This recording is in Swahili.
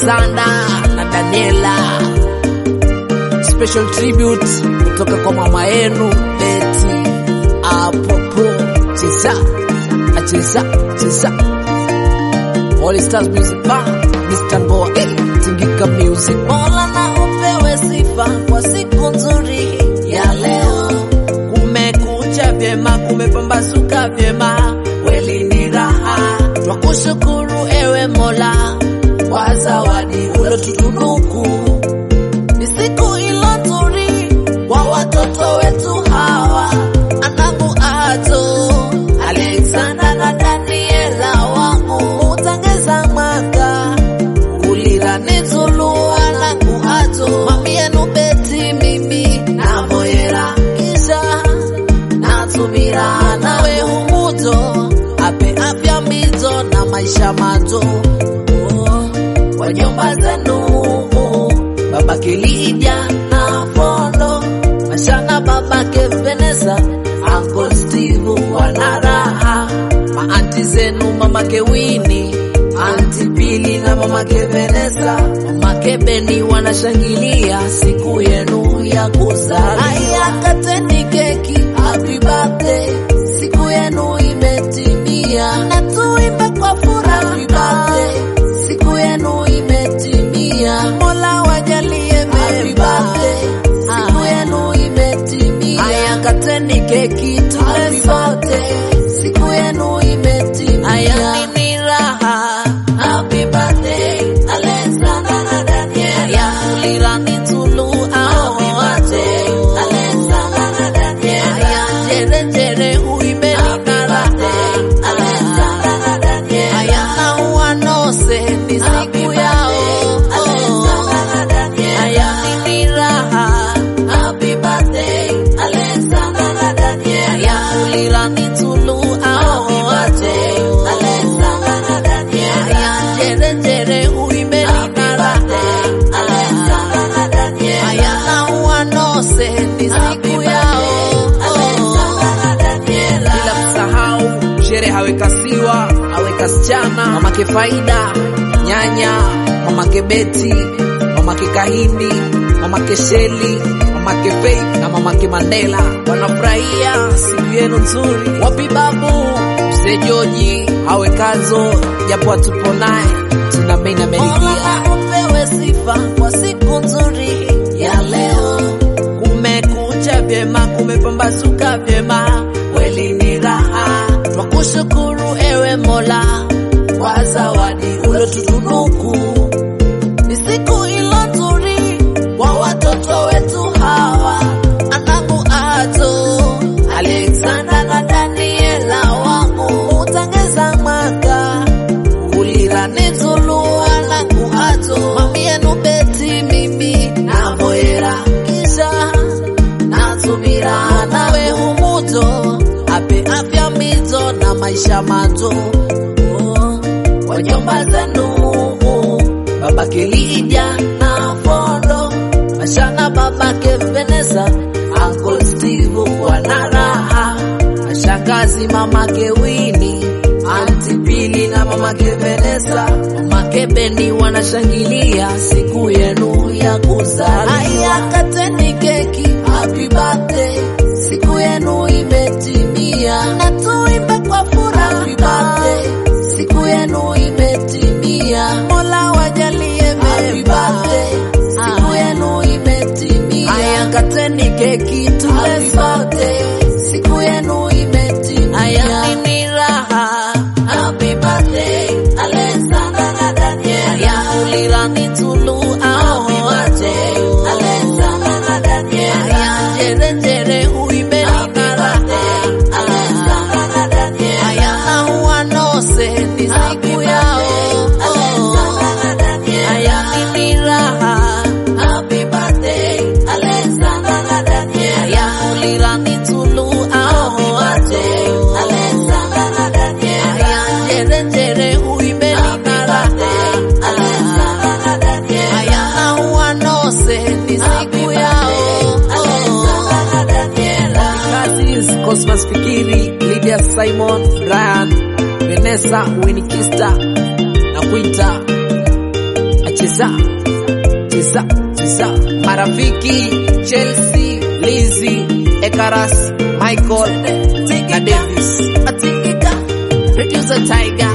Alexander na Daniela. Special tribute kutoka kwa mama yenu Betty Apopo. Cheza acheza cheza All Stars Music Band Mr. Ngoa eh, Tingika Music Mola na upewe sifa kwa siku nzuri ya leo. kumekucha vyema, kumepambazuka vyema, kweli ni raha. Twakushukuru ewe Mola Kwa zawadi ulotutunuku, ni siku ilo nzuri kwa watoto wetu hawa, anangu ato Alexander na Daniela wangu utangeza mwaka ulira nizulu anangu ato mami yenu beti mimi na moyera kisha natumira nawe humuto ape afya mizo na maisha mato oh, kwa nyumba zenu babake Lydia na Fondo mashana babake Vanessa Uncle Steve wana raha maanti zenu mamake Winnie anti Pili na mamake Vanessa mamake Beni wanashangilia siku yenu ya kuzaliwa. Aya, kateni keki, happy birthday, siku yenu imetimia, na tuimbe kwa furaha, happy birthday, siku yenu imetimia, Mola wajalie mema, siku yenu imetimia. Aya, kateni keki, tule sote, siku yenu imetimia. Aya, nini raha, happy birthday, Alexander na Daniela. Aya, ulirani tulu, happy birthday, Alexander na Daniela. Aya, jere jere, uimbe nina raha, Alexander na Daniela. Aya, na uanose, ni siku yao, Alexander na Daniela. Aya, nini raha, happy birthday, Alexander na Daniela. Aya, ulirani tulu, happy birthday, Alexander na Daniela. Aya, jere jere, uimbe nina raha, Alexander na Daniela. Aya, na uanose, ni siku yao, Alexander na Daniela. bila kusahau shere hawekasiwa awekasichana mamake Faida nyanya mamake Beti mamake Kahindi mamake Sheli mamake Faith na mamake Mandela wanafurahia siku yenu nzuri. Wapi babu mzee Joji awekazo japo hatupo naye tuna mimi na Meridia Mola upewe sifa kwa siku nzuri ya leo. kumekucha vyema, kumepambazuka vyema, kweli ni raha. Twakushukuru ewe Mola kwa zawadi ulotutunuku, ni siku ilo nzuri kwa watoto wetu hawa, anangu ato Alexander na Daniela wangu utangeza mwaka ulira nizulu anangu ato mami yenu beti mimi na moyera kisha natumira nawe humuto ape afya mizo na maisha mato oh, kwa nyumba zenu babake Lydia na Fondo mashana babake Vanessa Uncle Steve wana raha mashangazi mamake Winnie anti Pili na mamake Vanessa mamake Beni wanashangilia siku yenu ya kuzaliwa. Aya, kateni keki, happy birthday, siku yenu imetimia, na tuimbe kwa furaha, happy birthday, siku yenu imetimia, Mola wajalie mema, siku yenu imetimia. Aya, kateni keki, tule sote, siku yenu imetimia. Aya, nini raha, happy birthday, Alexander na Daniela. Aya, ulirani tulu, happy birthday, Alexander na Daniela. Aya, jere jere, uimbe nina raha, Alexander na Daniela. Aya, na uanose, ni siku yao, Alexander na Daniela. Aya, nini raha, happy birthday, Alexander na Daniela. Aya, ulirani tulu, happy birthday, Alexander na Daniela. Aya, jere jere, uimbe nina raha, Alexander na Daniela. Aya, na uanose, ni siku yao, Alexander na Daniela. Kazi Cosmas Fikiri, Lydia Simon, Brian, Vanessa, Winnie Kista na Quinta cheza cheza cheza marafiki Chelsea Lizzy Ekaras Michael na Davis Atingika, producer Tiger,